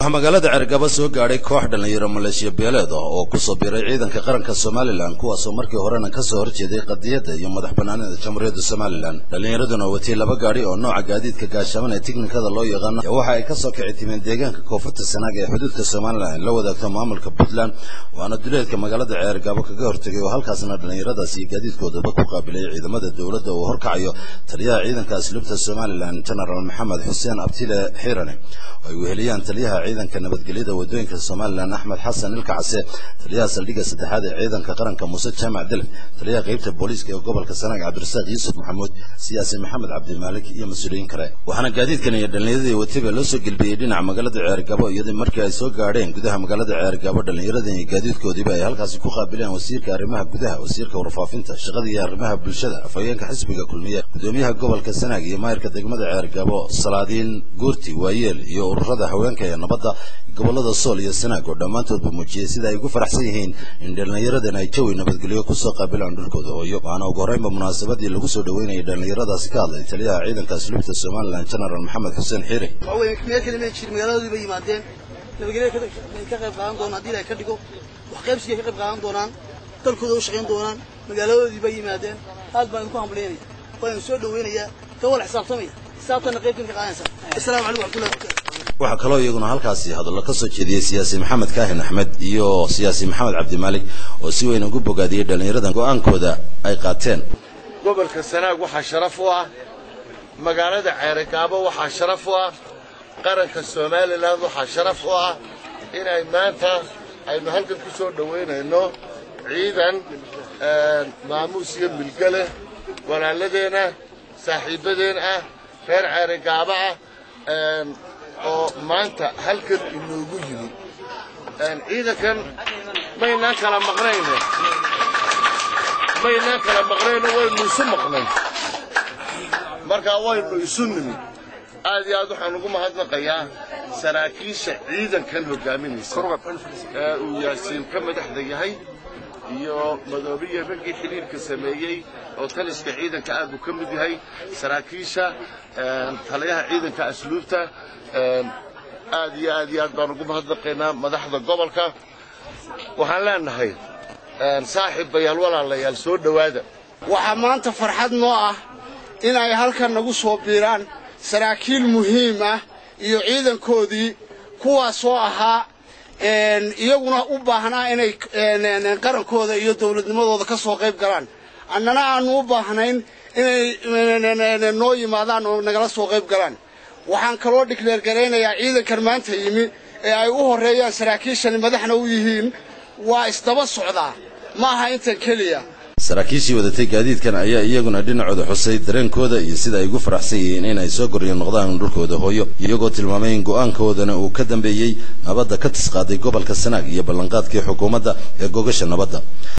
waxaa magaalada cergaba soo gaadhay koox dhallinyaro maleeshiya beeleed ah oo kusoo biiray ciidanka qaranka somalilan kuwaasoo markii horena kasoo horjeeday qadiyadda iyo madax banaanida jamhuuriyadda somalilan dhallinyaraduna watay laba gaadhi oo nooca gaadiidka gaashaban ee tiknikada loo yaqaano waxa ay kasoo kici timeen deegaanka koonfurta sanaag ee xuduudka somalilan ay la wadaagto maamulka puntland waana duleedka magaalada ceergabo kaga hortegay oo halkaasna dhallinyaradaas iyo gaadiidkoodaba ku qaabilay ciidamada dowladda uu horkacayo taliyaha ciidanka asluubta somalilan genaraal maxamed xuseen abtile xiirane oo ay weheliyaan taliyaha ciidanka nabadgelyada wadooyinka somalilan axmed xasan ilka case taliyaha saldhigga saddexaad ee ciidanka qaranka muuse jaamac delf taliyaha qeybta booliiska ee gobolka sanaag cabdirasaaq yuusuf maxamuud siyaasi maxamed cabdimaalik iyo mas-uuliyiin kale waxaana gaadiidkan iyo dhallinyaradii watayba loo soo gelbiyey dhinaca magaalada ceergabo iyadii markii ay soo gaadheen gudaha magaalada ceergabo dhallinyaradan iyo gaadiidkoodiiba ay halkaasi ku qaabileen wasiirka arrimaha gudaha wasiirka warfaafinta shaqada iyo arrimaha bulshada afhayeenka xisbiga kulmiye gudoomiyaha gobolka sanaag iyo maayirka degmada ceergabo salaadiin guurti waayeel iyo ururada haweenka ee nabadda gobolada sool iyo sanaag oo dhammaantoodba muujiyey sida ay ugu faraxsan yihiin in dhallinyaradan ay jawi nabadgelyo kusoo qaabilaan dhulkooda hooyo waxaana ugu horreynba munaasabadii lagu soo dhaweynayay dhallinyaradaasi ka hadlay taliyaha ciidanka asluubta somalilan genaraal maxamed xuseen xiire meel kale ma jir magaaladoodii bay yimaadeen nabadgelya ay ka qayb qaadan doonaan haddii ilahay ka dhigo wax qaybsigay ka qayb qaadan doonaan dalkooda u shaqayn doonaan magaaladoodii bay yimaadeen aad baan idinku hambalyaynaya waan soo dhaweynayaa ka wala xisaabtamaya xisaabtana qaybtiin ka qaadanaysa assalaamu calaykum waxmatullahi wabarakatu waxaa kaloo iyaguna halkaasi hadallo ka soo jeediyey siyaasi maxamed kaahin axmed iyo siyaasi maxamed cabdimaalik oo si weyn ugu bogaadiyey dhallinyaradan go'aankooda ay qaateen gobolka sanaag waxaa sharaf u ah magaalada ceeragaabo waxaa sharaf u ah qaranka somalilan waxaa sharaf u ah inay maanta aynu halkan ku soo dhowaynayno ciidan maamuus iyo milge leh walaaladeenna saaxiibbadeen ah reer ceeragaabo ah oo maanta halkan inoogu yimi ciidankan maynaan kala maqnayne maynaan kala maqnayno waynu isu maqnay markaa waynu isu nimi aad iyo aad waxaan ugu mahadnaqayaa saraakiisha ciidankan hogaaminaysa ee uu yaasiin ka madaxda yahay iyo madoobiya raggii xidhiirka sameeyey oo taliska ciidanka aad buu ka mid yahay saraakiisha taliyaha ciidanka asluubta aad iyo aad iyo aad baan ugu mahadnaqaynaa madaxda gobolka waxaan leenahay saaxiib bayaal walaalayaal soo dhowaada waxaa maanta farxad noo ah in ay halkan nagu soo biiraan saraakiil muhiim ah iyo ciidankoodii kuwaasoo ahaa iyaguna u baahnaa inay qarankooda iyo dawladnimadooda ka soo qayb galaan annana aanu u baahnayn inay noo yimaadaan oo nagala soo qayb galaan waxaan kaloo dhigleergaraynayaa ciidankan maanta yimi ee ay u horreeyaan saraakiishani madaxna u yihiin waa isdaba socdaa ma aha intan keliya saraakiishii wadatay gaadiidkan ayaa iyaguna dhinacooda xusay dareenkooda iyo sida ay ugu faraxsan yihiin inay soo goryo noqdaan dhulkooda hooyo iyagoo tilmaamay in go'aankoodana uu ka dambeeyey nabadda ka tisqaaday gobolka sanaag iyo ballanqaadkii xukuumadda ee gogasha nabadda